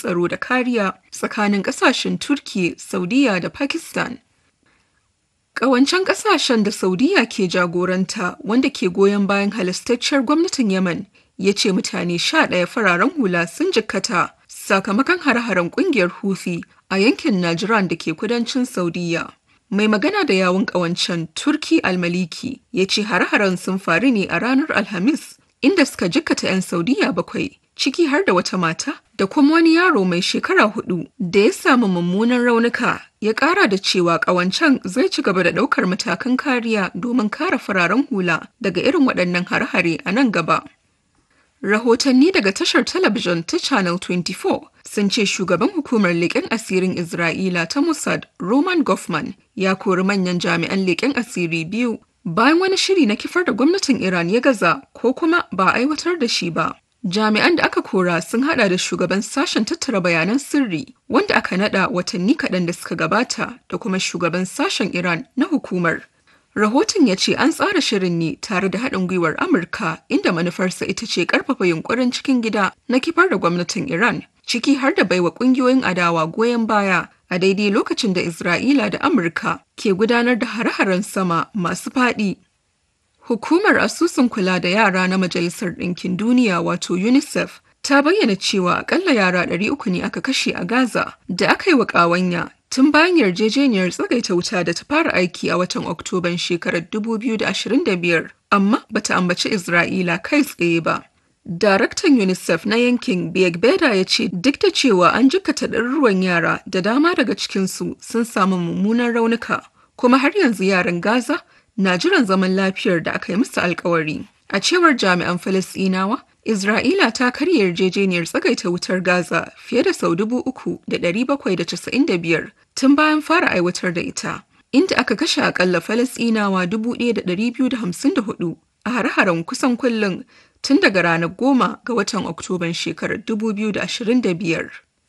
tsaro da kariya tsakanin ƙasashen Turki, Saudiya da Pakistan. Ƙawancen ƙasashen da Saudiya ke jagoranta wanda ke goyon bayan halastacciyar gwamnatin Yemen ya ce mutane sha ɗaya fararen hula sun jikkata sakamakon hare-haren ƙungiyar Houthi a yankin Najran da ke kudancin Saudiya. Mai magana da yawun ƙawancen Turki Almaliki ya ce hare-haren sun faru ne a ranar Alhamis inda suka jikkata 'yan Saudiya bakwai ciki har da wata mata da kuma wani yaro mai shekara hudu da ya samu mummunan raunuka ya kara da cewa kawancan zai ci gaba da daukar matakan kariya domin kare fararen hula daga irin waɗannan hare-hare a nan gaba. Rahotanni daga tashar talabijin ta Channel 24 sun ce shugaban hukumar leƙen asirin Isra'ila ta Mossad Roman Goffman ya kori manyan jami'an leƙen asiri biyu bayan wani shiri na kifar da gwamnatin Iran ya gaza ko kuma ba aiwatar da shi ba. Jami'an da aka kora sun hada da shugaban sashen tattara bayanan sirri wanda aka nada watanni kaɗan da suka gabata da kuma shugaban sashen Iran na hukumar. Rahoton ya ce an tsara shirin ne tare da haɗin gwiwar Amurka inda manufarsa ita ce ƙarfafa yunkurin cikin gida na kifar da gwamnatin Iran, ciki har da baiwa ƙungiyoyin adawa goyon baya a daidai lokacin da Isra'ila da Amurka ke gudanar da hare-haren sama masu faɗi Hukumar asusun kula da yara na Majalisar Ɗinkin Duniya wato UNICEF ta bayyana cewa akalla yara 300 ne aka kashe a Gaza da aka yi wa ƙawanya tun bayan yarjejeniyar tsagaita wuta da ta fara aiki a watan Oktoban shekarar 2025 amma bata ambaci Isra'ila kai tsaye ba. Daraktan UNICEF na yankin Beda ya ce duk da cewa an jikkata ɗaruruwan yara da dama daga cikinsu sun samu mummunan raunuka kuma har yanzu yaran Gaza na jiran zaman lafiyar da aka yi musu alkawari. A cewar jami'an Falasɗinawa, Isra'ila ta karya yarjejeniyar tsagaita wutar Gaza fiye da sau dubu uku da ɗari bakwai da casa'in da biyar tun bayan fara aiwatar da ita, inda aka kashe akalla Falasɗinawa dubu ɗaya da ɗari biyu da hamsin da hudu a hare-haren kusan kullum tun daga ranar goma ga watan Oktoban shekarar dubu biyu da ashirin da biyar.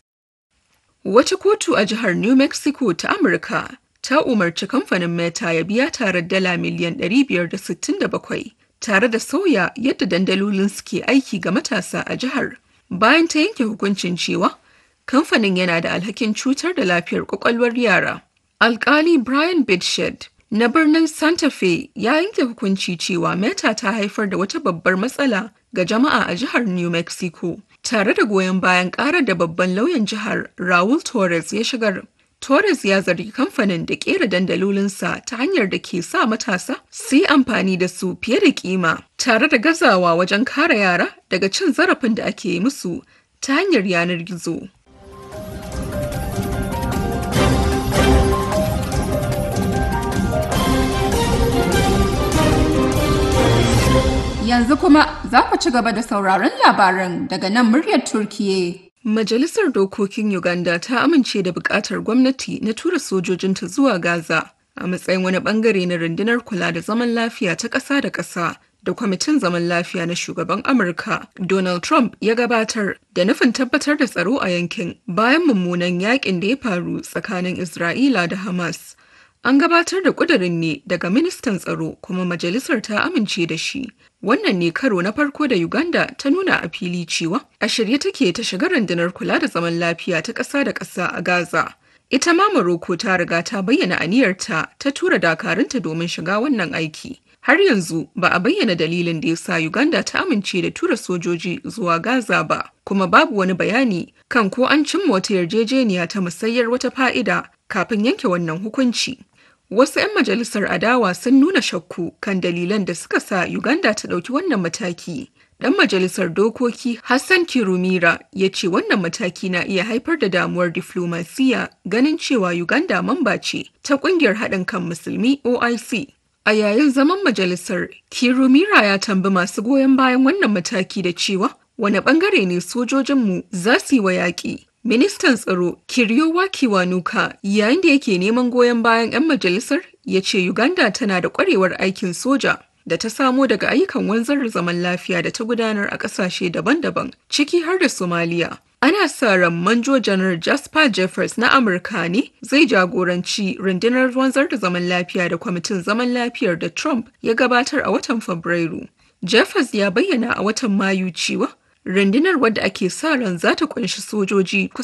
Wata kotu a jihar New Mexico ta Amurka ta umarci kamfanin Meta ya biya tarar dala miliyan 567 tare da sauya yadda dandalolin suke aiki ga matasa a jihar. Bayan ta yanke hukuncin cewa kamfanin yana da alhakin cutar da lafiyar kwakwalwar yara. Alkali Brian Bidshed na birnin Santa Fe ya yanke hukunci cewa Meta ta haifar da wata babbar matsala ga jama'a a jihar New Mexico, tare da goyon bayan ƙarar da babban lauyan jihar Raul Torres ya shigar. Torres ya zargi kamfanin da kera dandalolinsa ta hanyar da ke sa matasa su yi amfani da su fiye da kima tare da gazawa wajen kare yara daga cin zarafin da ake yi musu ta hanyar yanar gizo. Yanzu kuma za ku ci gaba da sauraron labaran daga nan muryar Turkiye. Majalisar Dokokin Uganda ta amince da buƙatar gwamnati na tura sojojinta zuwa Gaza a matsayin wani bangare na rundunar kula da zaman lafiya ta ƙasa da ƙasa da kwamitin zaman lafiya na shugaban Amurka Donald Trump ya gabatar da nufin tabbatar da tsaro a yankin bayan mummunan yakin da ya faru tsakanin Isra'ila da Hamas. An gabatar da ƙudurin ne daga ministan tsaro kuma majalisar ta amince da shi. Wannan ne karo na farko da Uganda ta nuna a fili cewa a shirye take ta shiga rundunar kula da zaman lafiya ta ƙasa da ƙasa a Gaza. Ita ma Morocco ta riga ta bayyana aniyarta ta tura dakarunta domin shiga wannan aiki. Har yanzu ba a bayyana dalilin da ya sa Uganda ta amince da tura sojoji zuwa Gaza ba, kuma babu wani bayani kan ko an cimma wata yarjejeniya ta musayyar wata fa'ida kafin yanke wannan hukunci. Wasu 'yan majalisar adawa sun nuna shakku kan dalilan da suka sa Uganda ta ɗauki wannan mataki. Ɗan majalisar dokoki Hassan Kirumira ya ce wannan mataki na iya haifar da damuwar diflomasiya ganin cewa Uganda mamba ce ta ƙungiyar haɗin kan musulmi OIC. A yayin zaman majalisar, Kirumira ya tambi masu goyon bayan wannan mataki da cewa wane ɓangare ne sojojinmu za su yi wa yaƙi. Ministan tsaro Kiryowa Kiwanuka yayin da yake neman goyon bayan 'yan majalisar ya ce Uganda tana da kwarewar aikin soja da ta samo daga ayyukan wanzar da zaman lafiya da ta gudanar a ƙasashe daban-daban ciki har da Somalia. Ana sa ran Manjo Janar Jasper Jeffers na Amurka ne zai jagoranci rundunar wanzar da zaman lafiya da kwamitin zaman lafiyar da Trump ya gabatar a watan Fabrairu. Jeffers ya bayyana a watan Mayu cewa rundunar wadda ake sa ran za ta kunshi sojoji